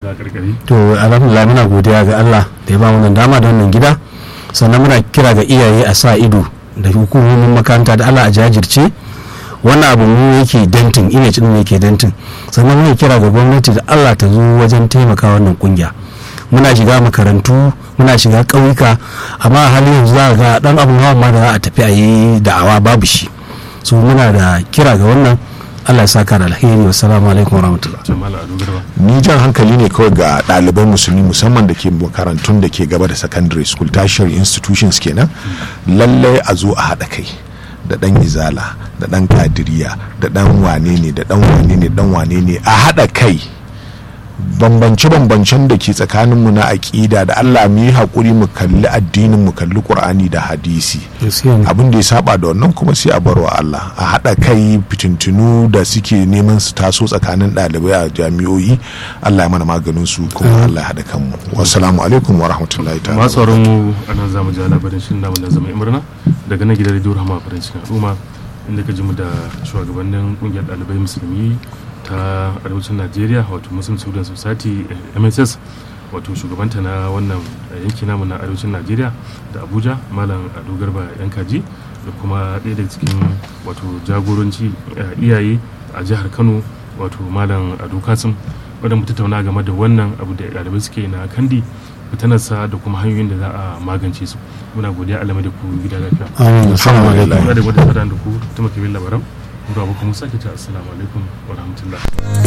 da karkari to alhamdulillah muna godiya ga Allah da ya ba mu dama da wannan gida sannan muna kira ga iyaye a sa ido da hukumomin makaranta da Allah a jajirce wannan abu mu yake dantin image din yake dantin sannan muna kira ga gwamnati da Allah ta zo wajen taimaka wannan kungiya muna shiga makarantu muna shiga ƙauyuka amma a halin yanzu za ga dan abun hawa ma da za a tafi a yi da'awa babu shi so muna da kira ga wannan Allah ya saka da alheri wassalamu alaikum warahmatullahi jamala ado garba ni jan hankali ne kawai ga ɗaliban musulmi musamman da ke makarantun da ke gaba da secondary school tertiary institutions kenan lallai a zo a haɗa kai da ɗan izala da ɗan kadiriya da ɗan wane ne da ɗan wane ne ɗan wane ne a haɗa kai bambance-bambancen da ke tsakaninmu na aƙida da allah mu yi haƙuri mu kalli addinin mu kalli ƙur'ani da hadisi Gaskiya ne. abin da ya saba da wannan kuma sai a barwa Allah a haɗa kai fitintunu da suke neman su taso tsakanin ɗalibai a jami'o'i Allah ya mana maganin su kuma Allah ya haɗa kanmu wassalamu alaikum wa rahmatullahi ta'ala masu sauran mu a nan zamu ji labarin shirin namu da zama imrana daga nan gidan rediyo rahama farin cikin al'umma inda ka ji mu da shugabannin kungiyar ɗalibai musulmi ta arewacin najeriya wato muslim student society eh, mss wato shugabanta na wannan eh, yanki namu na arewacin najeriya da abuja malam ado garba yankaji da kuma ɗaya daga cikin wato jagoranci eh, iyaye a jihar kano wato malam ado kasim wadda mu tattauna game da wannan abu da ɗalibai suke na kandi fitanarsa da kuma hanyoyin da za a magance su muna godiya alamai da ku gida lafiya amin assalamu alaikum muna da gwada da ku ta makimin labaran Mura Abu kuma sake ta assalamu alaikum wa rahmatullah